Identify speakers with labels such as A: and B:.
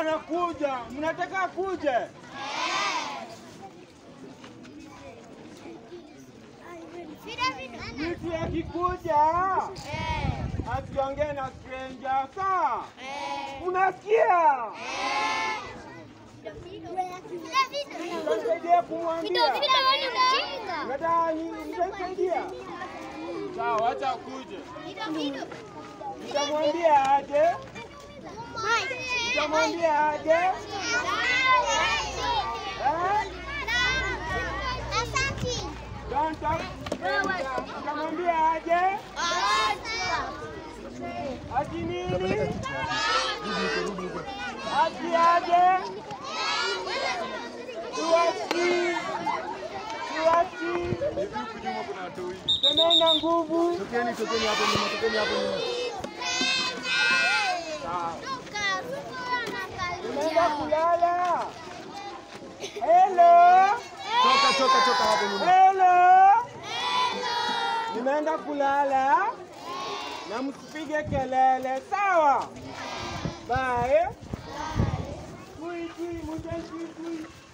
A: anakuja, mnataka kuje? Mtu akikuja asiongee na stranger, sawa? Unasikia? Mtasaidia kumwambia. Nataka ni- mtasaidia. Sawa, acha akuje. Nitamwambia aje. Nitamwambia aje. Eh? Danta. Nitamwambia aje. Ati nini? Ati aje. Tuwasi. Tuwasi. Semena nguvu.
B: Tokeni, tokeni hapo nyuma, tokeni hapo nyuma.
A: Sawa. Unaenda kulala. Hello.
B: Toka, toka, toka hapo nyuma.
A: Hello. Nimeenda kulala na msipige kelele, sawa? Bye. Kui, kui, mutai, kui, kui.